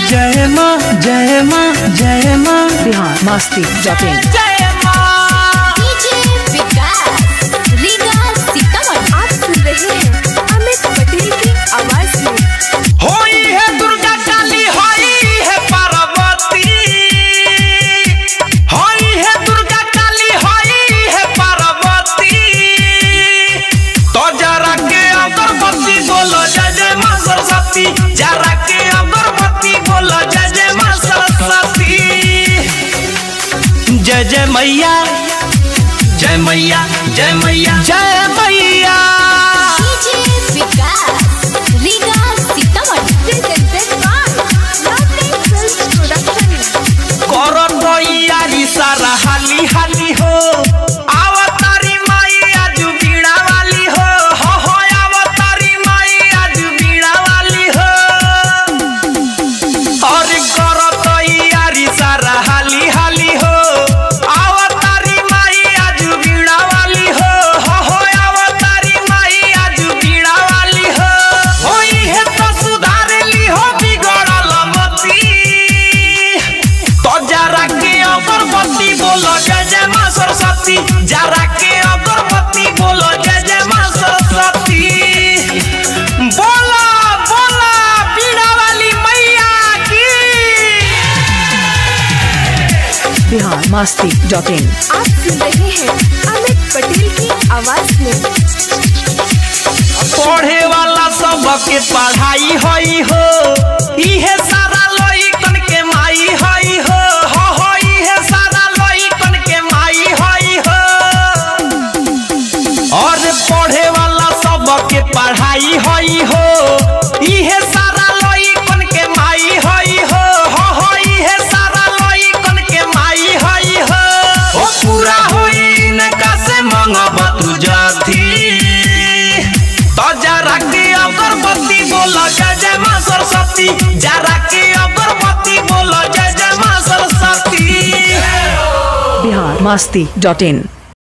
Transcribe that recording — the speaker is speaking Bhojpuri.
जय माँ जय माँ जय माँ बिहार मस्ती डॉट इन जय माँ डीजे विकास रीगा सीतामढ़ी आप सुन रहे हैं अमित पटेल की आवाज में होई है दुर्गा काली होई है पार्वती होई है दुर्गा काली होई है पार्वती तो जरा के अगरबत्ती बोलो जय जय माँ सरस्वती जरा के अगरबत्ती बोलो जय जय माँ सरस्वती जय जय मैया जय मैया जय मैया जय मैया DJ Vikas Riga Sitamarhi presented by lovely film production करो तैयारी सारा हाली हाली हो आवतारी माई आज बीड़ा वाली हो हो हो आवतारी माई आज बीड़ा वाली हो और करो तैयारी सारा हाली हाली हो आवतारी माई आज बीड़ा वाली हो हो हो आवतारी माई आज बीड़ा वाली हो होई है तो सुधार ली हो बिगड़ल मती तो जरा के अगरबत्ती बोलो जय जय माँ सरस्वती जरा के अगरबत्ती बोलो जय जय माँ सरस्वती बोला बोला पीड़ा वाली मैया की बिहार मस्ती डॉट इन आप सुन रहे हैं अमित पटेल की आवाज में पढ़े वाला सबके पढ़ाई होई हो इहे सारा लइकन के माई होई हो हो हो इहे सारा लइकन के माई होई हो और पढ़े वाला सबके पढ़ाई होई हो इहे सारा लइकन के माई होई हो हो हो इहे सारा लइकन के माई होई हो ओ पूरा होई इनका से मंगब तू जाती तो जरा के अगरबत्ती बोलो जय जय माँ सरस्वती जरा के अगरबत्ती बोलो जय जय माँ सरस्वती बिहार मस्ती डॉट इन